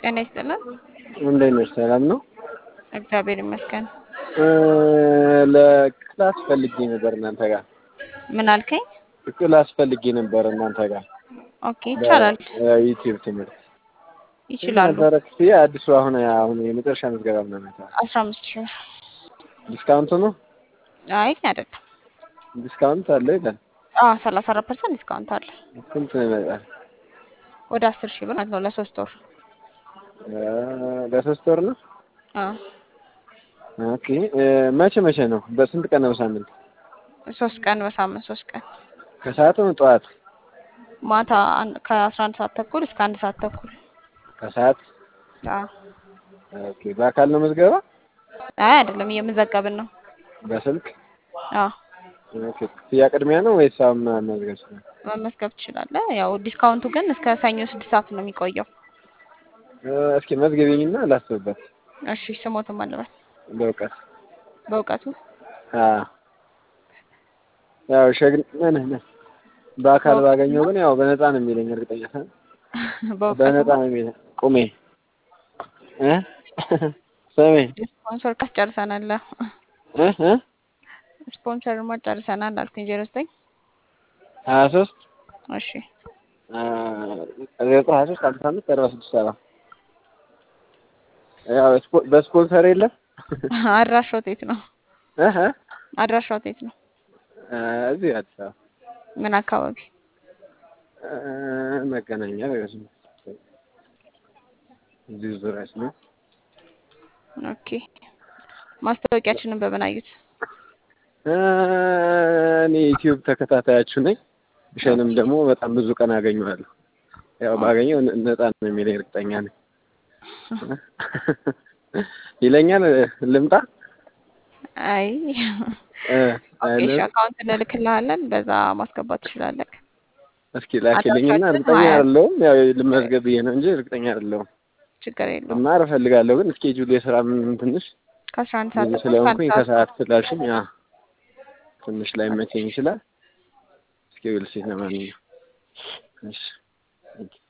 ጤና ይስጥልን። እንዴት ነሽ? ሰላም ነው? እግዚአብሔር ይመስገን። ለክላስ ፈልጌ ነበር እናንተ ጋር ምን አልከኝ? ክላስ ፈልጌ ነበር እናንተ ጋር ኦኬ ይቻላል፣ ዩቲዩብ ትምህርት ይችላሉ። ነበረ ክፍያ አዲሱ አሁን አሁን የመጨረሻ ምዝገባ ምናምን አስራ አምስት ሺህ ብር ዲስካውንት ነው አይ አይደለም። ዲስካውንት አለ ይላል። አዎ ሰላሳ አራት ፐርሰንት ዲስካውንት አለ። ስንት ነው ይመጣል? ወደ አስር ሺህ ብር ማለት ነው ለሶስት ወር። ለሶስት ወር ነው። አዎ ኦኬ መቼ መቼ ነው? በስንት ቀን ነው? በሳምንት ሶስት ቀን በሳምንት ሶስት ቀን ከሰዓት ነው ጠዋት? ማታ አን- ከአስራ አንድ ሰዓት ተኩል እስከ አንድ ሰዓት ተኩል። ከሰዓት አዎ ኦኬ። በአካል ነው ምዝገባ? አይ አይደለም እየመዘገብን ነው። በስልክ አዎ ኦኬ። ክፍያ ቅድሚያ ነው ወይስ አሁን መዝገብ ነው? መመዝገብ ትችላለህ። ያው ዲስካውንቱ ግን እስከ ሰኞ ስድስት ሰዓት ነው የሚቆየው። እስኪ መዝገቢኝና ላስብበት። እሺ ስሞትም አለበት በእውቀት በእውቀቱ አዎ ያው ሸግን ነህ ነህ በአካል ባገኘው ግን ያው በነፃ ነው የሚለኝ እርግጠኛ ነኝ። በእውቀቱ በነፃ ነው የሚለኝ። ቁሜ እ ስሜ ስፖንሰር ጨርሰናል። እ እ ስፖንሰርማ ጨርሰናል አልኩኝ። ዜሮ ዘጠኝ ሀያ ሶስት እሺ ዘጠኝ ሀያ ሶስት አምሳ አምስት አርባ ስድስት ሰባ ያው ስፖ- በስፖንሰር የለም አድራሻው የት ነው? እ እ አድራሻው የት ነው? እዚህ አዲስ አበባ ምን አካባቢ? እ መገናኛ ነገር ነው። እዚህ ዙሪያ ነው። ኦኬ ማስታወቂያችንን በምን አዩት? እኔ ዩቲዩብ ተከታታያችሁ ነኝ። እሸንም ደግሞ በጣም ብዙ ቀን አገኘዋለሁ። ያው ባገኘው ነ- ነፃ ነው የሚለኝ እርግጠኛ ነኝ። ይለኛል ልምጣ አይ እ ኦኬ እሺ አይደለም? አካውንት እንልክልሃለን በዛ ማስገባት ትችላለህ። እስኪ ላኪልኝና አድራሻችን እርግጠኛ ሀያ አይደለሁም። ያው ልመዝገብ ብዬ ነው እንጂ እርግጠኛ አይደለሁም። ችግር የለውም። መማር እፈልጋለሁ ግን እስኬጁል የስራ ምን ትንሽ ከአስራ አንድ ሰዓት ብዙ ተኩል እስከ አንድ ስለሆንኩኝ ሰዓት ከሰዓት ስላልሽኝ ያ ትንሽ ላይ መቼኝ ይችላል። እስኪ ዊል ሲ ለማንኛውም እሺ